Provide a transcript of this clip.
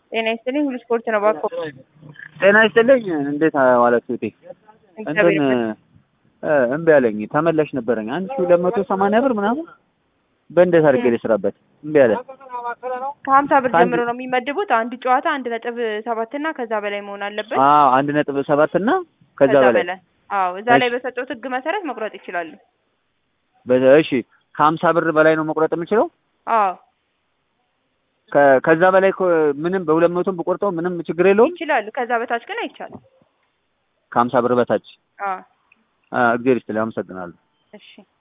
ጤና ይስጥልኝ። ሁሉ ስፖርት ነው ባኮ። ጤና ይስጥልኝ። እንዴት ዋላችሁ? እቴ እግዚአብሔር እንትን ይመስገን። እ እምቢ አለኝ። ተመላሽ ነበረኝ አንድ ሺህ ሁለት መቶ ሰማንያ ብር ምናምን በእንዴት አድርጌ ልስራበት? እምቢ አለ። ከሀምሳ ብር ከአንድ- ጀምሮ ነው የሚመድቡት። አንድ ጨዋታ አንድ ነጥብ ሰባት እና ከዛ በላይ መሆን አለበት። አዎ አንድ ነጥብ ሰባት እና ከዛ በላይ አዎ እዛ ላይ እሺ። በሰጠሁት ህግ መሰረት መቁረጥ ይችላሉ። በ- እሺ ከሀምሳ ብር በላይ ነው መቁረጥ የምችለው? አዎ ከ- ከዛ በላይ እኮ ምንም በሁለት መቶም ብቆርጠው ምንም ችግር የለውም። ይችላሉ። ከዛ በታች ግን አይቻልም። ከሀምሳ ብር በታች አዎ አ፣ እግዚአብሔር ይስጥልኝ። አመሰግናለሁ። እሺ